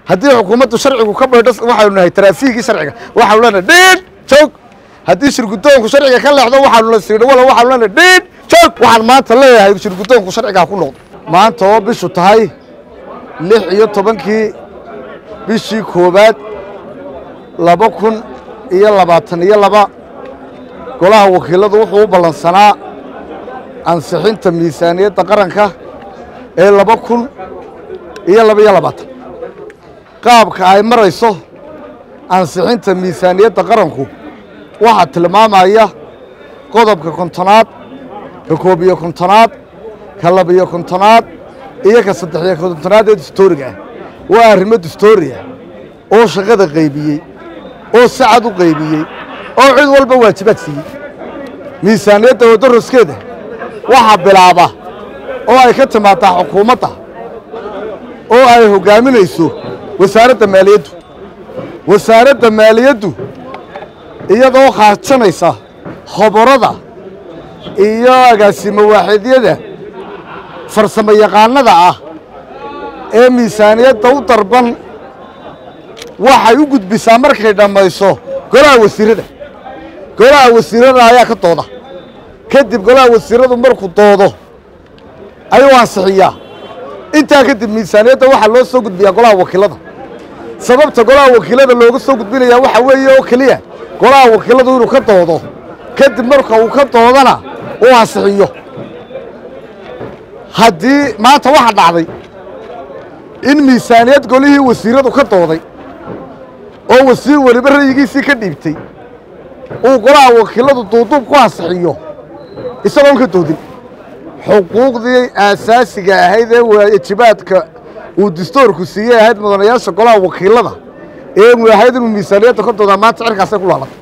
haddii xukuumaddu sharcigu ka baydho waxaanu nahay taraafiigii sharciga waxaanu leenahay dhiidh joog haddii shirgudoonku sharciga ka leexdo waxaanu la siidho wala waxaanu leenahay dhiidh joog waxaan maanta leeyahay shirgudoonku sharcigaa ku noqdo maanta oo bishu tahay lix iyo tobankii bishii koowaad laba kun iyo labaatan iyo laba golaha wakiiladu wuxuu u ballansanaa ansixinta miisaaniyadda qaranka ee laba kun iyo laba iyo labaatan qaabka ay marayso ansixinta miisaaniyadda qaranku waxaa tilmaamaya qodobka kontonaad ka koob iyo kontonaad ka labiyo kontonaad iyo ka saddexiyo kontonaad ee dastooriga ah waa arrimo dastooriah oo shaqada qaybiyey oo sacad u qaybiyey oo cid walba waajibaad siiyey miisaaniyadda wadaroskeeda waxaa bilaaba oo ay ka timaadaa xukuumadda oo ay hoggaaminayso wasaaradda maaliyaddu wasaaradda maaliyaddu iyadoo khaajanaysa khoborada iyo agaasimo waaxidyada farsamo yaqaanada ah ee miisaaniyadda u darban waxay u gudbisaa markay dhammayso golaha wasiirada golaha wasiirada ayaa ka dooda kadib golaha wasiiradu markuu doodo ayuu ansixiyaa intaa kadib miisaaniyadda waxaa loo soo gudbiyaa golaha wakiilada sababta golaha wakiilada looga soo gudbinayaa waxaa weeye oo keliya golaha wakiiladu inuu ka doodo kadib marka uu ka doodana uu ansixiyo haddii maanta waxaa dhacday in miisaaniyad golihii wasiiradu ka dooday oo wasiir weliba ra'yigiisii ka dhiibtay uu golaha wakiiladu duuduub ku ansixiyo isagoon ka doodin xuquuqdii aasaasiga ahayd ee waajibaadka uu dastoorku siiyey ahayd mudanayaasha golaha wakiilada ee ahayd inuu miisaaniyadda ka doodaa maanta cirkaasay ku laalatay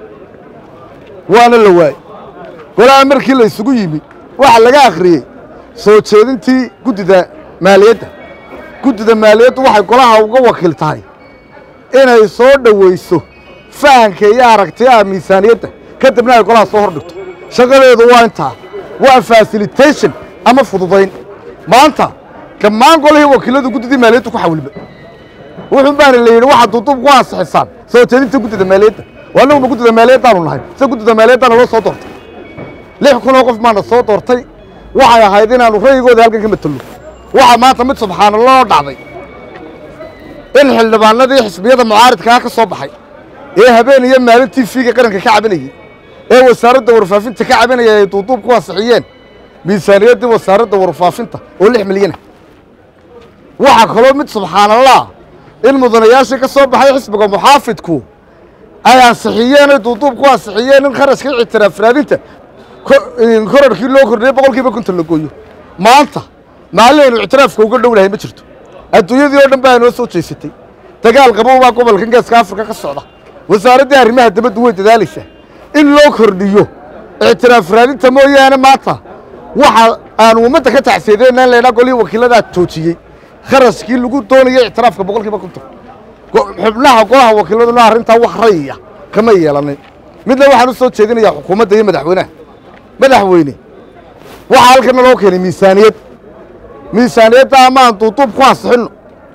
waana la waayey golaha markii la isugu yimi waxaa laga akhriyey soo jeedintii guddida maaliyadda guddida maaliyaddu waxay golaha uga wakiil tahay inay soo dhowayso fahanka iyo aragtiyaha miisaaniyadda kadibna ay golaha soo hor dhigto shaqadeedu waa intaa waa fasilitation ama fududayn maanta dhammaan golihii wakiiladu guddidii maaliyaddu ku xawilba wuxuun baana la yidhi waxaad duuduub ku ansixisaan soo jeedinta guddida maaliyadda waa annaguma guddida maaliyaddaanu nahay se guddida maaliyaddaana loo soo doortay lix kunoo qof baana soo doortay waxay ahayd inaannu ra'yigooda halkan ka matelno waxaa maanta mid subxaanallah oo dhacday in xildhibaanadii xisbiyada mucaaridkaa ka soo baxay ee habeen iyo maalin t v-ga qaranka ka cabinayey ee wasaaradda warfaafinta ka cabinaya ay duuduub ku ansixiyeen miisaaniyaddii wasaaradda warfaafinta oo lix milyana waxaa kaloo mid subxaanallah in mudanayaashii ka soo baxay xisbiga muxaafidku ay ansixiyeen ay duuduub ku ansixiyeen in kharashkii ictiraaf raadinta korarkii loo kordhiyey boqolkiiba konton la gooyo maanta maalin aynu ictiraafka uga dhownahay ma jirto adduunyadii oo dhan baa noo soo jeesatay dagaal qabow baa gobolkan geeska afrika ka socda wasaaraddii arrimaha dibaddu way dadaalaysaa in loo kordhiyo ictiraaf raadinta mooyaane maanta waxa aanu ummadda ka tacsiyadeena in laydhaa golihii wakiiladaa joojiyey kharashkii lagu doonayay ictiraafka boqolkiiba konton xubnaha golaha wakiiladuna arrintaa wax rayiya kama yeelanin midna waxaan u soo jeedinayaa xukuumadda iyo madaxweynaha madaxweyne waxaa halkana loo keenay miisaaniyad miisaaniyadda ama aan duuduub ku ansixinno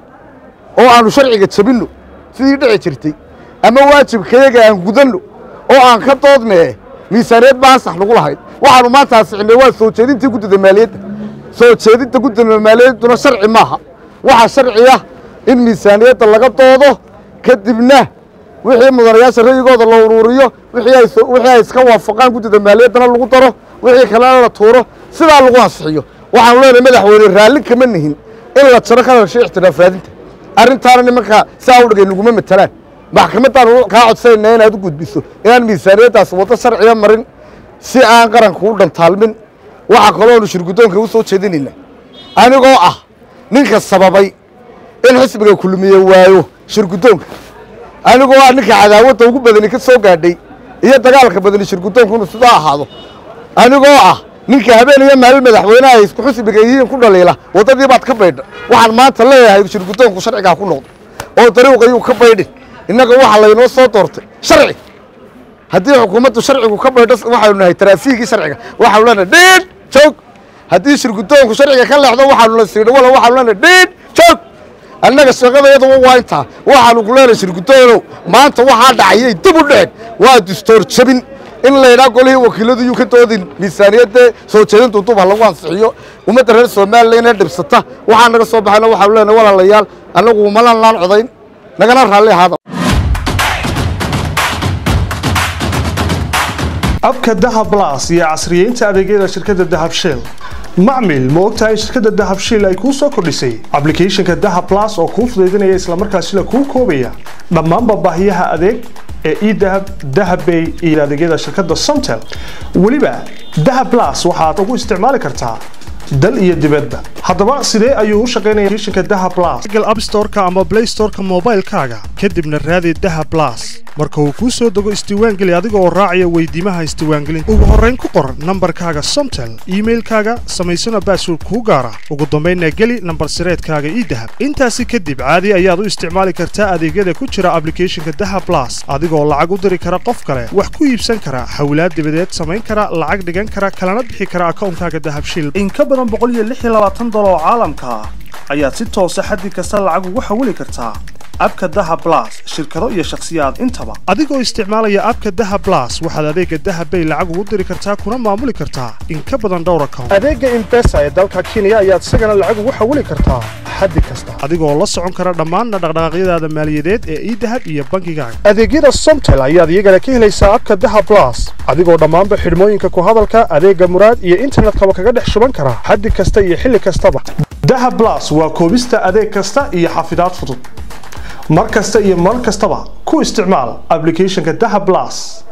oo aanu sharciga jabinno sidii dhici jirtay ama waajibkayaga aan gudanno oo aan ka doodnee miisaaniyad ba ansax lagu lahayd waxaanu maanta ansixinay waa soo jeedintii guddida maaliyadda soo jeedinta guddida maaliyadduna sharci maaha waxaa sharci ah in miisaaniyadda laga doodo kadibna wixii mudanayaasha ra'yigooda la uruuriyo wixii ay iska waafaqaan guddida maaliyaddana lagu daro wixii kalena la tuuro sidaa lagu ansixiyo waxaanu leenahay madaxweyne raalli kama nihin in la jaro kharashka ictiraaf raadinta arrintaana nimankaa saa u dhigay naguma matelaan maxkamaddaanu kaa codsanayna inaad u gudbiso inaan miisaaniyaddaas waddo sharciga marin si aan qaranka u dhantaalmin waxaa kalooanu shirguddoonka u soo jeedinayna anigoo ah ninka sababay in xisbiga kulmiye waayo shirguddoonka anigoo ah ninka cadaawadda ugu badani ka soo gaadhay iyo dagaalka badani shirguddoonku inuu sidaa ahaado anigoo ah ninka habeen iyo maalin madaxweynaha ay isku xisbiga yihiin ku dhaliila waddadii baad ka baydha waxaan maanta leeyahay shirguddoonku sharcigaa ku noqdo oo dariiqayuu ka baydhin innaga waxaa laynoo soo doortay sharci haddii xukuumaddu sharcigu ka baydho waxaynu nahay taraafiigii sharciga waxaanu leenahay dhiidh joog haddii shirguddoonku sharciga ka leexdo waxaanu la siidho wala waxaanu leenahay dhiidh joog annaga shaqadayadaba waa intaa waxaanu ku leenahay shirgudoonow maanta waxaa dhacayay dib u dhicin waa distoor jabin in laydhaa golihii wakiiladu yuu ka doodin miisaaniyadda soo jeedintu dub ha lagu ansixiyo ummadda reer somalilan ee dhibsata waxaa naga soo baxayna waxaanu leenahay walaalayaal annagu malan laan codayn nagana raalli ahaada abka dahab blas iyo casriyeynta adeegyada shirkadda dahab shell macmil ma ogtahay in shirkadda dahab shell ay kuu soo kordhisay ablicathonka dahab blas oo kuu fudaydinaya islamarkaasina kuu koobaya dhammaanba baahiyaha adeeg ee edahab dahabbay iyo adeegyada shirkadda somtel weliba dahab blas waxaad ugu isticmaali kartaa dal iyo dibadba haddaba sidee ayuu u shaqaynaya applicationka dahab blas google app store-ka ama play store-ka moobaylkaaga kadibna raadi dahab blas marka uu kuu soo dego isdiiwaangeli adiga oo raacaya weydiimaha isdiiwaangelinta ugu horrayn ku qor nambarkaaga somtel iimailkaaga samaysana baasword kuu gaara ugu dambaynna geli nambar sireedkaaga idahab intaasi kadib caadi ayaad u isticmaali kartaa adeegyada ku jira ablicathonka dahab blas adigoo lacag u diri kara qof kale wax ku iibsan kara xawlaad dibadeed samayn kara lacag dhigan kara kalana bixi kara akawnkaaga dahab shil in ka badan dolar oo caalamka ah ayaad si toosa xaddi kasta lacag ugu xawili kartaa abka daha blas shirkado iyo shakhsiyaad intaba adigoo isticmaalaya abka daha blas waxaad adeega dahabbay lacag ugu diri kartaa kuna maamuli kartaa in ka badan dhowr account adeega imbesa ee dalka kenya ayaad isagana lacag ugu xawili kartaa xaddi kasta adigoo la socon kara dhammaan dhaqdhaqaaqyadaada maaliyadeed ee idahab iyo bankigaaga adeegyada somtel ayaad iyagana ka helaysaa abka daha blas adigoo dhammaanba xidhmooyinka ku hadalka adeega muraad iyo internetkaba kaga dhex shuban kara xaddi kasta iyo xilli kastaba dahab blas waa koobista adeeg kasta iyo xafidaad fudud mar kasta iyo mar kastaba ku isticmaal ablicathonka dahab blas